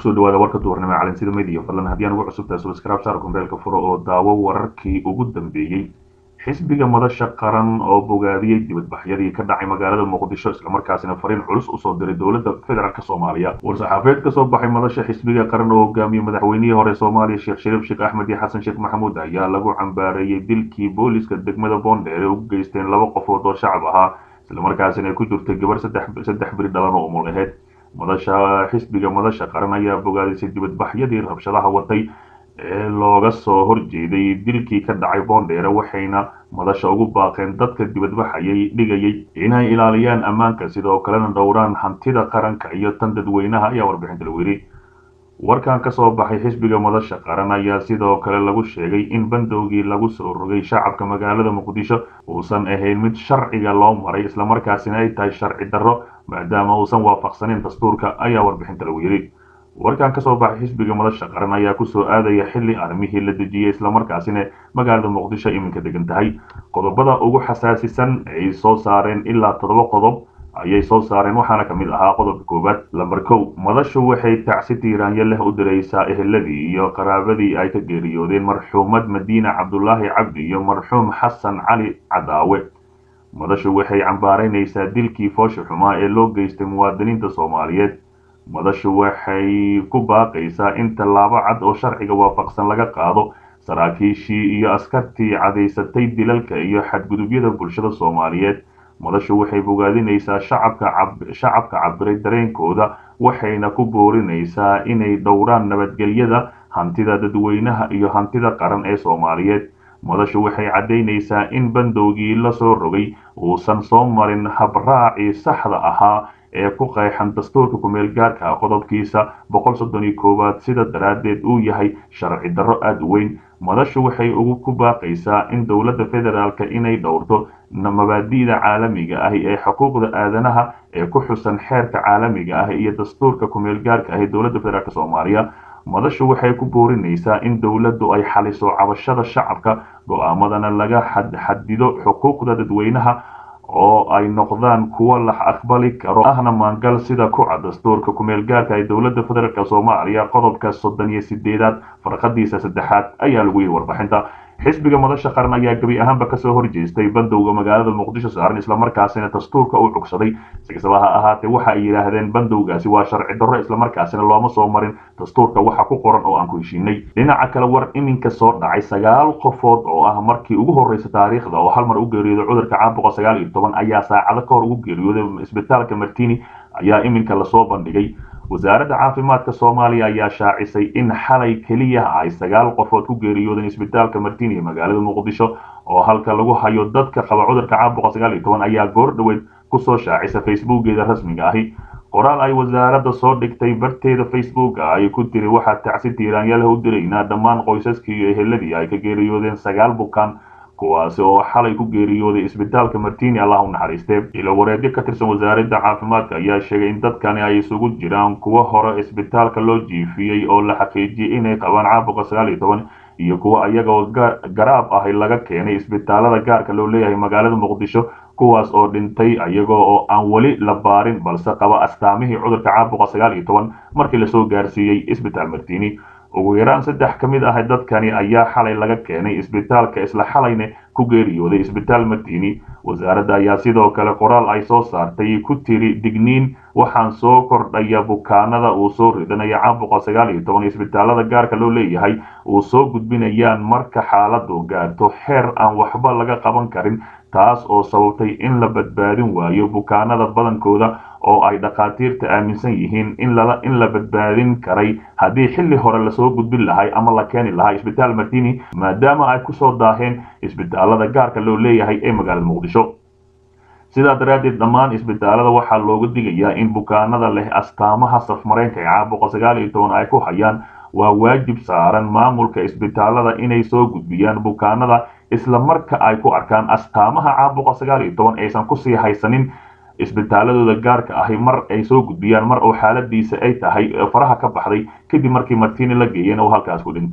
kusoo dhawaada warka duhurnimo calansida media fadlan haddii aan ugu cusubtahay subscribe saar kumbeelka furo oo daawo wararkii ugu dambeeyey xisbiga madasha qaran oo bogaadiyey dibadbaxyadii ka dhacay magaalada muqdisho islamarkaasina fariin culus usoo diray dowladda federaalk soomaaliya war-saxaafeed kasoo baxay madasha xisbiga qaran oo hogaamiyey madaxweynihii hore soomaaliya sheekh shariif sheekh axmed iyo xasan sheekh maxamuud ayaa lagu cambaareeyey dilkii booliska degmada boondheer ee ugu geysteen laba qofood oo shacab ahaa islamarkaasina ay ku jirtay gabar saddex beri dhalan oo umul aheyd madasha xisbiga madasha qaran ayaa bogaadisay dibadbaxyadii rabshadaha watay ee looga soo horjeeday dilkii ka dhacay boondheere waxayna madasha ugu baaqeen dadka dibadbaxayay dhigayay inay ilaaliyaan ammaanka sidoo kalena dhowraan hantida qaranka iyo tan dadweynaha ayaa warbixinta lagu yidhi warkan ka soo baxay xisbiga madasha qaran ayaa sidoo kale lagu sheegay in bandowgii lagu soo rogay shacabka magaalada muqdisho uusan ahayn mid sharciga loo maray islamarkaasina ay tahay sharci darro maadaama uusan waafaqsanin dastuurka ayaa warbixinta lagu yidhi warkan kasoo baxay xisbiga madasha qaran ayaa kusoo aadaya xilli armihii la dejiyey islamarkaasina magaalada muqdisho iminka degan tahay qodobada ugu xasaasisan ay soo saareen ilaa toddoba qodob ayay soo saareen waxaana ka mid ahaa qodobka koowaad lamber kow madashu waxay tacsi tiiraanyo leh u diraysaa eheladii iyo qaraabadii ay ka geeriyoodeen marxuumad madiina cabdulaahi cabdi iyo marxuum xasan cali cadaawe madashu waxay cambaaraynaysaa dilkii foosha xumaa ee loo geystay muwaadiniinta soomaaliyeed madashu waxay ku baaqaysaa in tallaabo cad oo sharciga waafaqsan laga qaado saraakiishii iyo askartii cadaysatay dilalka iyo xadgudubyada bulshada soomaaliyeed madashu waxay bogaadinaysaa shacabka cabiray dareenkooda waxayna ku boorinaysaa inay dhowraan nabadgelyada hantida dadweynaha iyo hantida qaran ee soomaaliyeed madashu waxay caddaynaysaa in bandowgii la soo rogay uusan soo marin habraacii saxda ahaa ee ku qeexan dastuurka kumeel gaarka qodobkiisa boqol soddon iyo koowaad sida daraaddeed uu yahay sharci darro aada u weyn madashu waxay ugu ku baaqaysaa in dowladda federaalka inay dhowrto mabaadi'da caalamiga ah ee xuquuqda aadanaha ee ku xusan xeerka caalamiga ah iyo dastuurka kumeel gaarka ah ee dowladda federaalk soomaaliya madashu waxay ku boorinaysaa in dowladdu ay xaliso cabashada shacabka go-aamadana laga xadido xuquuqda dadweynaha oo ay noqdaan kuwo la aqbali karo ahna maangal sida kuca dastuurka kumeel gaarka ee dowladda federaalk soomaaliya qodobka soddon iyo sideedaad farqadiisa saddexaad ayaa lagu yihi warbixinta xisbiga madasha qaran ayaa gebi ahaanba kasoo horjeestay bandowga magaalada muqdisho saaran islamarkaasina dastuurka uu cugsaday si kastaba ha ahaatee waxa ay yidhaahdeen bandowgaasi waa sharci darro islamarkaasina looma soo marin dastuurka waxa ku qoran oo aan ku heshiinay dhinaca kale war iminka soo dhacay sagaal qofood oo ah markii ugu horreysa taariikhda oo hal mar u geeriyooday cudurka caabuqa sagaal iyo toban ayaa saacado ka hor ugu geeriyooday isbitaalka martini ayaa iminka lasoo bandhigay wasaaradda caafimaadka soomaaliya ayaa shaacisay in xalay keliya ay sagaal qofood ku geeriyoodeen isbitaalka martini ee magaalada muqdisho oo halka lagu hayo dadka qaba cudurka caabuqa sagaal iyo toban ayaa goor dhoweed kusoo shaacisa facebookeeda rasmiga ahi qoraal ay wasaaradda soo dhigtay barteeda facebooka ay ku tiri waxaa tacsi tiiraanyalah u diraynaa dhammaan qoysaskii iyo eheladii ay ka geeriyoodeen sagaal bukaan kuwaasi oo xalay ku geeriyooday isbitaalka martini allah u naxariistee ilo wareedyo ka tirsan wasaaradda caafimaadka ayaa sheegay in dadkani ay isugu jiraan kuwo hore isbitaalka loo jiifiyey oo la xaqiijiyey inay qabaan caabuqa sagaal iyo toban iyo kuwo iyagoo garaab ahi laga keenay isbitaalada gaarka loo leeyahay magaalada muqdisho kuwaas oo dhintay iyagoo oo aan weli la baarin balse qaba astaamihii cudurka caabuqa sagaal iyo toban markii lasoo gaarsiiyey isbitaal martini ugu yaraan saddex ka mid ah dadkani ayaa xalay laga keenay isbitaalka isla xalayna ku geeriyooday isbitaal martini wasaaradda ayaa sidoo kale qoraal ay soo saartay ku tiri digniin waxaan soo kordhaya bukaanada uu soo ridanaya caabuqa sagaal iyo toban isbitaalada gaarka loo leeyahay uu soo gudbinayaan marka xaaladu gaarto xeer aan waxba laga qaban karin taas oo sababtay in la badbaadin waayo bukaanada badankooda oo ay dhakhaatiirta aaminsan yihiin in la badbaadin karay haddii xilli hore lasoo gudbin lahay ama la keeni lahaa isbitaal martini maadaama ay kusoo daaheen isbitaalada gaarka loo leeyahay ee magaalada muqdisho sidaa daraaddeed dhammaan isbitaalada waxaa looga digayaa in bukaanada leh astaamaha safmareenka ee caabuqa sagaal iyo toban ay ku hayaan waa waajib saaran maamulka isbitaalada inay soo gudbiyaan bukaanada isla marka ay ku arkaan astaamaha caabuqa sagaal iyo toban aysan kusii haysanin isbitaaladooda gaarka ahi mar ay soo gudbiyaan mar oo xaaladiisa ay tahay faraha ka baxday kadib markii martini la geeyeen oo halkaas ku dhinto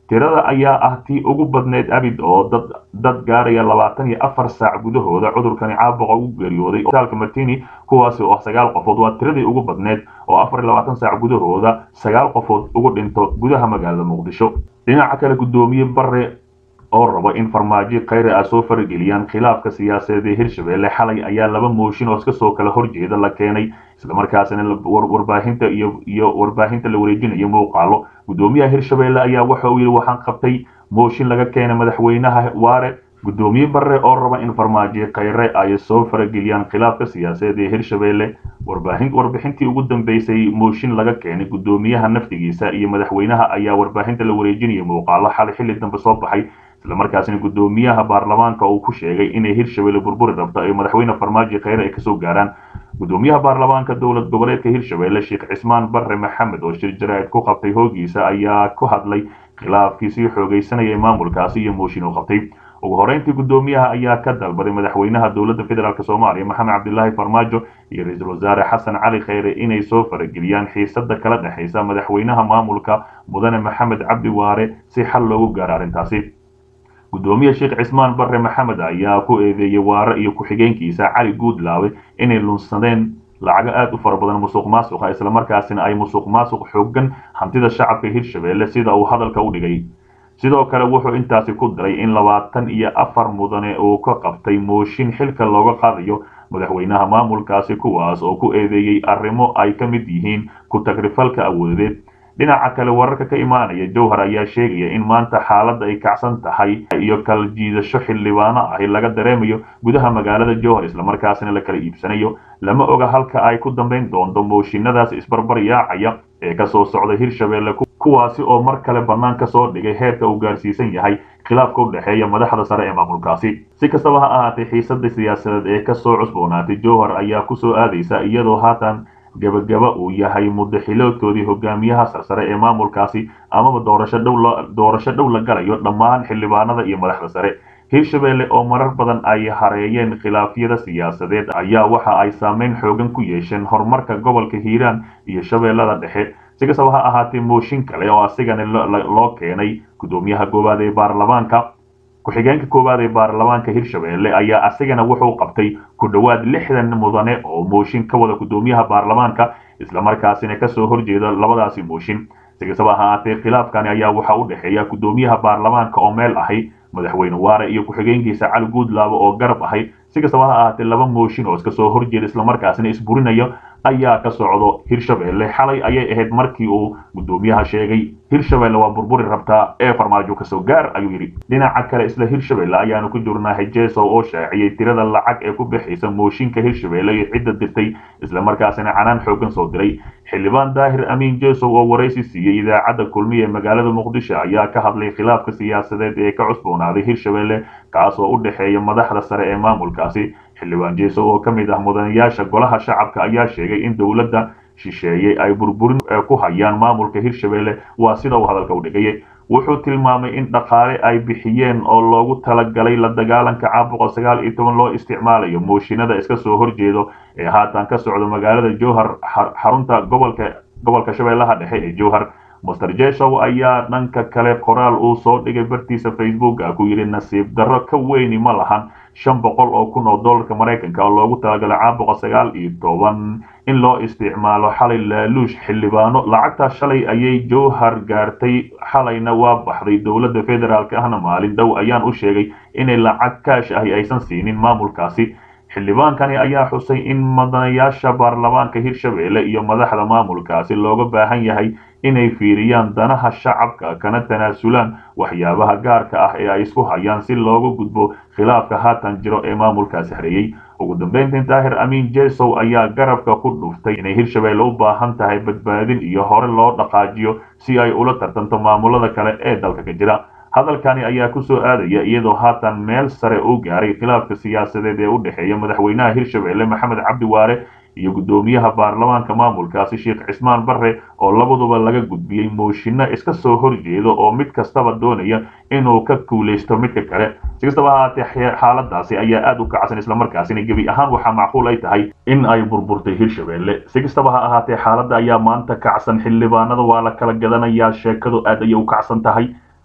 tirada ayaa ah tii ugu badneyd abid oo dad dad gaaraya labaatan iyo afar saac gudahooda cudurkani caabuqa ugu geeriyooday isbitaalka martini kuwaasi oo sagaal qofood waa tiradii ugu badneyd oo afar iyo labaatan saac gudahooda sagaal qofood ugu dhinto gudaha magaalada muqdisho dhinaca kale guddoomiye bare oo rabo in farmaajo khayre ah soo farageliyaan khilaafka siyaasadeed ee hirshabelle xalay ayaa laba mooshin oo iska soo kala horjeeda la keenay islamarkaasina warbaahinta iyo iyo warbaahinta la wareejinayo muuqaalo guddoomiyaha hirshabelle ayaa waxa uu yidhi waxaan qabtay mooshin laga keenay madaxweynaha waare guddoomiye bare oo raba in farmaajo khayre ay soo farageliyaan khilaafka siyaasadeed ee hirshabelle warbixintii ugu dambeysay mooshin laga keenay guddoomiyaha naftigiisa iyo madaxweynaha ayaa warbaahinta la wareejinaya muuqaalo xalay xilli dambe soo baxay islamarkaasina guddoomiyaha baarlamaanka uu ku sheegay inay hirshabelle burburi rabto ay madaxweyne farmaajo khayre ay kasoo gaaraan guddoomiyaha baarlamaanka dowlad goboleedka hirshabelle sheekh cismaan bare maxamed oo shir jaraa'id ku qabtay hoogiisa ayaa ku hadlay khilaafkii sii xoogaysanaya maamulkaasi iyo mooshin uu qabtay ugu horeyntii guddoomiyaha ayaa ka dalbaday madaxweynaha dowladda federaalk soomaaliya maxamed cabdilaahi farmaajo iyo ra-iisul wasaare xasan cali khayre inay soo farageliyaan xiisada kala dhexaysa madaxweynaha maamulka mudane maxamed cabdi waare si xal loogu gaaro arrintaasi guddoomiye sheekh cismaan bare maxamed ayaa ku eedeeyey waare iyo ku-xigeenkiisa cali guudlaawe inay lunsadeen lacago aada u fara badan musuq maasuqa islamarkaasina ay musuq maasuq xoogan hantida shacabka hirshabelle sida uu hadalka u dhigay sidoo kale wuxuu intaasi ku daray in labaatan iyo afar mudane uu ka qabtay mooshin xilka looga qaadayo madaxweynaha maamulkaasi kuwaas oo ku eedeeyey arrimo ay ka mid yihiin ku-tagrifalka awoodeed dhinaca kale wararka ka imaanaya jowhar ayaa sheegaya in maanta xaaladda ay kacsan tahay iyo kala jiidasho xildhibaano ahi laga dareemayo gudaha magaalada jowhar islamarkaasina la kala iibsanayo lama oga halka ay ku dambayn doonto mooshinadaas isbarbar yaacaya ee kasoo socda hirshabelle kuwaasi oo mar kale bannaan ka soo dhigay heerka uu gaarsiisan yahay khilaafka u dhexeeya madaxda sare ee maamulkaasi si kastaba ha ahaatay xiisada siyaasadeed ee kasoo cusboonaatay jowhar ayaa kusoo aadaysa iyadoo haatan gabagaba uu yahay mudaxiloodkoodii hogaamiyaha sarsare ee maamulkaasi amaba doorasho dhow doorasho dhow la galayo dhammaan xildhibaanada iyo madaxda sare hirshabelle oo marar badan ay hareeyeen khilaafyada siyaasadeed ayaa waxa ay saameyn xoogan ku yeesheen horumarka gobolka hiiraan iyo shabeellada dhexe si kastaba ha ahaatee mooshin kale oo asigana loo keenay guddoomiyaha koowaad ee baarlamaanka ku-xigeenka koowaad ee baarlamaanka hirshabelle ayaa asigana wuxuu qabtay ku dhowaad lixdan mudane oo mooshin ka wada guddoomiyaha baarlamaanka islamarkaasina kasoo horjeeda labadaasi mooshin si kastaba ha ahaatee khilaafkani ayaa waxa u dhexeeya guddoomiyaha baarlamaanka oo meel ahay madaxweyne waare iyo ku-xigeenkiisa cali guudlaabo oo garab ahay si kastaba ha ahaatee laba mooshin oo iska soo horjeeda islamarkaasina isburinaya ayaa ka socdo hirshabelle xalay ayay ahayd markii uu guddoomiyaha sheegay hirshabelle waa burburi rabtaa ee farmaajo kasoo gaar ayuu yidhi dhinaca kale isla hirshabelle ayaanu ku jirnaa hejeso oo shaaciyey tirada lacag ee ku bixaysa mooshinka hirshabelle iyo cidda dirtay islamarkaasina canaan xoogan soo diray xildhibaan daahir amiin jesow oo waraysi siiyey idaacadda kulmiya ee magaalada muqdisho ayaa ka hadlay khilaafka siyaasadeed ee ka cusboonaaday hirshabelle kaas oo u dhexeeya madaxda sare ee maamulkaasi xildhibaan jesow oo ka mid ah mudanayaasha golaha shacabka ayaa sheegay in dowladda shisheeyey ay burburin ku hayaan maamulka hirshabelle waa sida uu hadalka u dhigayay wuxuu tilmaamay in dhaqaale ay bixiyeen oo loogu talagalay la dagaalanka caabuqa sagaal iyo toban loo isticmaalayo mooshinada iska soo horjeedo ee haatan ka socda magaalada jowhar xarunta gobolka gobolka shabeellaha dhexe ee jowhar master jeshow ayaa dhanka kale qoraal uu soo dhigay bartiisa facebooka ku yidhi nasiib darro ka weyni ma lahan shan boqol oo kun oo dollarka maraykanka oo loogu talagalay caabuqa sagaal iyo toban in loo isticmaalo xalay laaluush xildhibaano lacagtaa shalay ayay jowhar gaartay xalayna waa baxday dowladda federaalk ahna maalin dhow ayaan u sheegay inay lacag kaash ahi aysan siinin maamulkaasi xildhibaankani ayaa xusay in madanayaasha baarlamaanka hirshabelle iyo madaxda maamulkaasi looga baahan yahay inay fiiriyaan danaha shacabka kana tanaasulaan waxyaabaha gaarka ah ee ay isku hayaan si looga gudbo khilaafka haatan jiro ee maamulkaasi hareeyey ugu dambeyntii daahir amiin jesow ayaa garabka ku dhuftay inay hirshabelle u baahan tahay badbaadin iyo hore loo dhaqaajiyo si ay ula tartanto maamulada kale ee dalka ka jira hadalkani ayaa ku soo aadaya iyadoo haatan meel sare uu gaaray khilaafka siyaasadeed ee u dhexeeya madaxweynaha hirshabelle maxamed cabdi waare iyo guddoomiyaha baarlamaanka maamulkaasi sheekh cismaan bare oo labaduba laga gudbiyey mooshinno iska soo horjeedo oo mid kastaba doonaya inuu ka kuulaysto midka kale si kastaba ahaatee xaaladaasi ayaa aada u kacsan islamarkaasina gebi ahaan waxaa macquul ay tahay in ay burburtay hirshabelle si kastaba ha ahaatee xaaladda ayaa maanta kacsan xildhibaanada waa la kala gadanayaa sheekadu aad ayay u kacsan tahay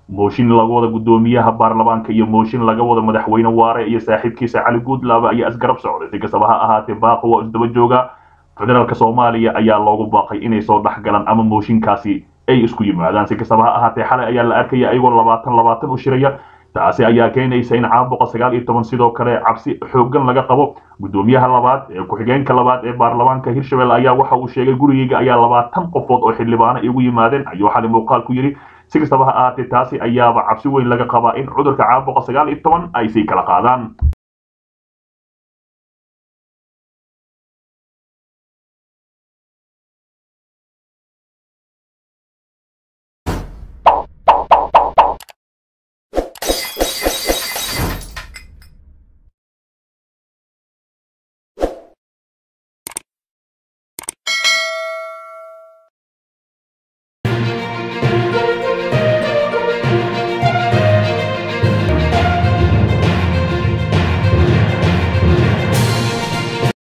mooshin laga wada guddoomiyaha baarlamaanka iyo mooshin laga wada madaxweyne waare iyo saaxiibkiisa cali guudlaaba ayaa isgarab socday si kastaba ha ahaatee baaqo waa isdaba jooga federaalk soomaaliya ayaa loogu baaqay inay soo dhex galaan ama mooshinkaasi ay isku yimaadaan si kastaba ha ahaatee xalay ayaa la arkaya ayagoo labaatan labaatan u shiraya taasi ayaa keenaysa in caabuqa sagaal iyo toban sidoo kale cabsi xooggan laga qabo guddoomiyaha labaad ee ku-xigeenka labaad ee baarlamaanka hirshabelle ayaa waxa uu sheegay gurigeyga ayaa labaatan qofood oo xildhibaano igu yimaadeen ayuu xali muuqaal ku yidhi si kastaba ha ahaatee taasi ayaaba cabsi weyn laga qabaa in cudurka caabuqa sagaal iyo toban ay sii kala qaadaan